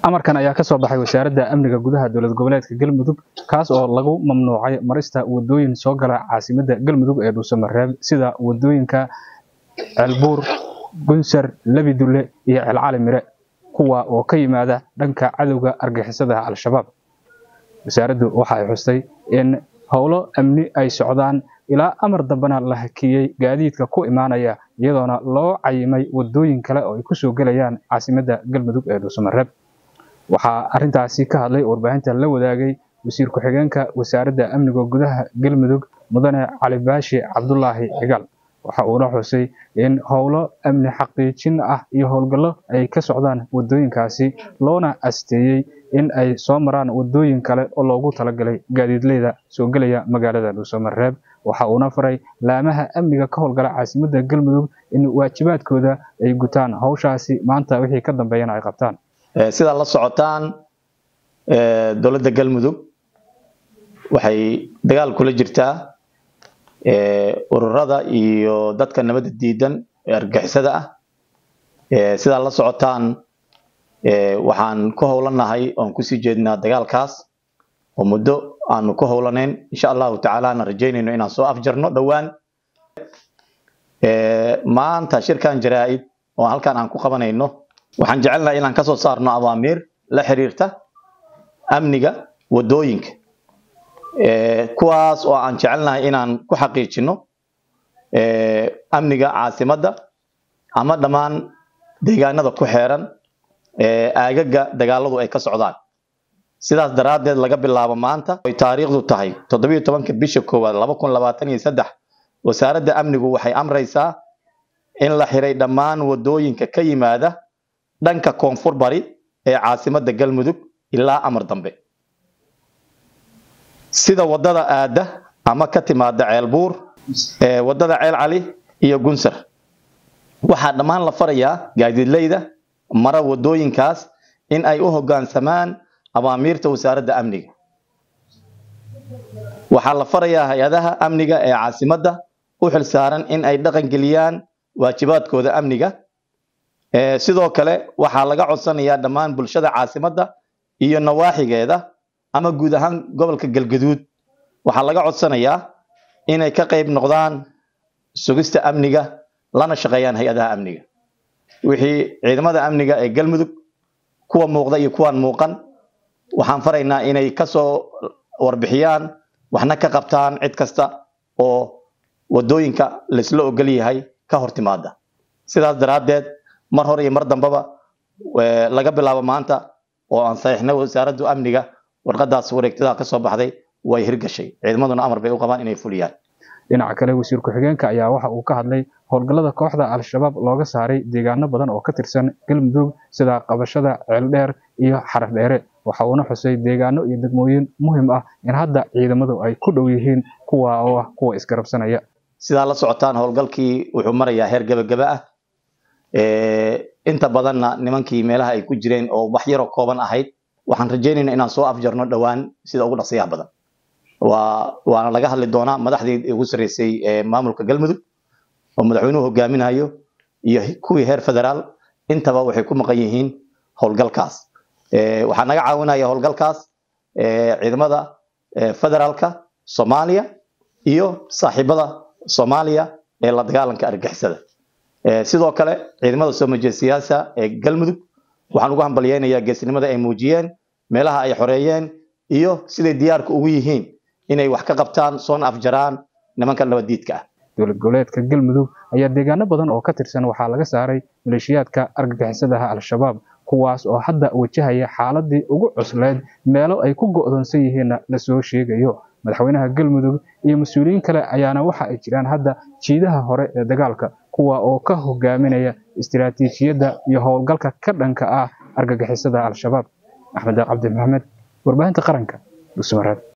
amarkan ayaa ka soo baxay wasaaradda amniga gudaha dowlad goboleedka galmudug kaas oo lagu mamnuucay marista wadooyin soo gala caasimadda galmudug ee dhuusamareeb sida wadooyinka ceelbuur gunsar lebidulle iyo ceelcali mire kuwa oo ka yimaada dhanka cadowga argixisada al-shabaab wasaaraddu waxa ay xustay in howlo amni ay socdaan ilaa amar dambena la hakiyey gaadiidka ku imaanaya iyadoona loo cayimay wadooyin kale oo ay kusoo gelayaan caasimadda galmudug ee dhuusamareeb waxaa arrintaasi ka hadlay warbaahinta la wadaagay wasiir ku-xigeenka wasaaradda amniga gudaha galmudug mudane cali baashi cabdulaahi cigaal waxa uuna xusay in howlo amni xaqiijin ah iyo howlgallo ay ka socdaan wadooyinkaasi loona asteeyey in ay soo maraan wadooyin kale oo loogu talagalay gaadiidleyda soo gelaya magaalada dhuusamareeb waxa uuna faray laamaha amniga ka howlgala caasimadda galmudug in waajibaadkooda ay gutaan howshaasi maanta wixii ka dambeeyana ay qabtaan sidaad la socotaan dowladda galmudug waxay dagaal kula jirtaa ururada iyo dadka nabadda diidan ee argixisada ah sidaad la socotaan waxaan ku howlanahay oon kusii jeednaa dagaalkaas oo muddo aanu ku howlanayn insha allahu tacaala aan rajaynayno inaan soo afjarno dhowaan maanta shirkan jaraa-id oo halkan aan ku qabanayno waxaan jecelnahay inaan kasoo saarno awaamiir la xiriirta amniga wadooyinka kuwaas oo aan jecelnahay inaan ku xaqiijino amniga caasimadda ama dhammaan deegaanada ku xeeran aagaga dagaaladu ay ka socdaan sidaas daraaddeed laga bilaabo maanta ay taariikhdu tahay toddobiyo tobanka bisha koowaad laba kun labaatan iyo saddex wasaaradda amnigu waxay amraysaa in la xiray dhammaan wadooyinka ka yimaada dhanka koonfur bari ee caasimadda galmudug ilaa amar dambe sida wadada aada ama ka timaada ceelbuur wadada ceel cali iyo gunsar waxaa dhammaan la farayaa gaadiidleyda mara wadooyinkaas in ay u hoggaansamaan awaamiirta wasaaradda amniga waxaa la farayaa hay-adaha amniga ee caasimadda u xilsaaran in ay dhaqangeliyaan waajibaadkooda amniga sidoo kale waxaa laga codsanayaa dhammaan bulshada caasimadda iyo nawaaxigeeda ama guud ahaan gobolka galgaduud waxaa laga codsanayaa inay ka qayb noqdaan sugista amniga lana shaqeeyaan hay-adaha amniga wixii ciidamada amniga ee galmudug kuwa muuqda iyo kuwaan muuqan waxaan faraynaa inay kasoo warbixiyaan waxna ka qabtaan cid kasta oo wadooyinka laisla ogol yahay ka hor timaada sidaas daraaddeed mar hore iyo mar dambeba laga bilaabo maanta oo aan saxiixnay wasaaraddu amniga warqadaas wareegtada ka soo baxday way hirgashay ciidamaduna amar bay u qabaan inay fuliyaan dhinaca kale wasiir ku-xigeenka ayaa waxa uu ka hadlay howlgallada kooxda al-shabaab looga saaray deegaano badan oo ka tirsan galmudug sida qabashada ceeldheer iyo xaraf dheere waxa uuna xusay deegaano iyo degmooyin muhiim ah in hadda ciidamadu ay ku dhow yihiin kuwa oo ah kuwa isgarabsanaya sidaa la socotaan howlgalkii wuxuu marayaa heer gebagaba ah inta badanna nimankii meelaha ay ku jireen oo wax yaroo kooban ahayd waxaan rajaynayna inaan soo afjarno dhowaan sida ugu dhaqsiyaha badan waa waana laga hadli doonaa madaxdii ugu sarreysay ee maamulka galmudug oo madaxweynuhu hogaaminayo iyo kuwii heer federaal intaba waxay ku maqan yihiin howlgalkaas waxaa naga caawinaya howlgalkaas ciidamada federaalka soomaaliya iyo saaxiibada soomaaliya ee la dagaalanka argixisada sidoo kale ciidamada soo majeesiyaasha ee galmudug waxaan ugu hambalyeynayaa geesnimada ay muujiyeen meelaha ay xoreeyeen iyo siday diyaarka ugu yihiin inay wax ka qabtaan soona afjaraan nimanka nabadiidka ah dowlad goboleedka galmudug ayaa deegaano badan oo ka tirsan waxaa laga saaray maleeshiyaadka argagixisadaha al-shabaab kuwaas oo hadda wajahaya xaaladii ugu cusleed meelo ay ku go'doonsan yihiinna lasoo sheegayo madaxweynaha galmudug iyo mas-uuliyiin kale ayaana waxa ay jiraan hadda jiidaha hore ee dagaalka kuwa oo ka hogaaminaya istiraatiijiyadda iyo howlgalka ka dhanka ah argagixisada al-shabaab axmed cabdi maxamed warbaahinta qaranka dhuusamareeb